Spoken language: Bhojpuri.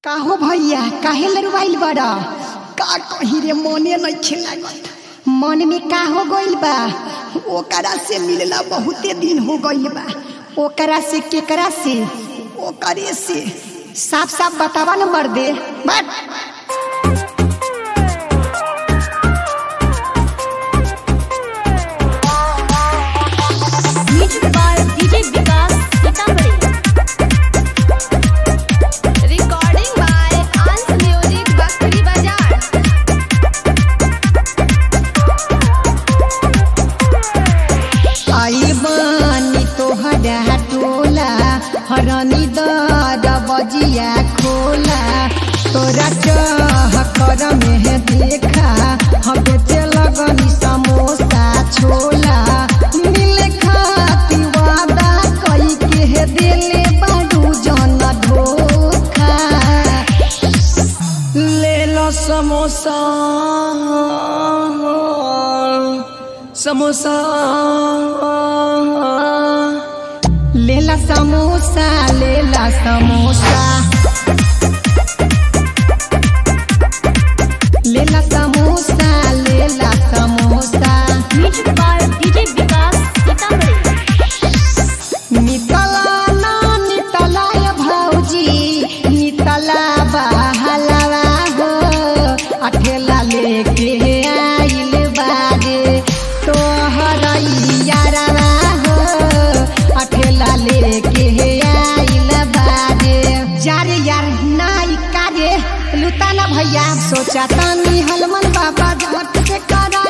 काहो भैया काहे लरुआइल बड़ा का कही रे मने नहीं लागत मन में का हो गइल बा ओकरा से मिलला बहुते दिन हो गइल बा ओकरा से केकरा से ओकरे से साफ साफ बतावा न मर्दे बट Music by DJ Vikas Sitamarhi. Recording by Ans Music Bakri Bazaar. आई बानी तोहरा टोला हरनी दर बजिया खोला तोरा चाह कर में देखा हम बेचे लगनी समोसा छोला मिले खाती वादा कई के दिले बारू जन धोखा ले लो समोसा समोसा लेला समोसा लेला समोसा लेला समोसा लेला samosa Music by DJ Vikas Sitamarhi. नितला ना नितला या भौजी नितला बहलवा हो अठेला लेके आइल बाजे तोहर यारवा हो अठेला लेके आइल बाजे यार यार नाई काजे लुटाना भैया सोचा तानी हलमन बाबा झट से करा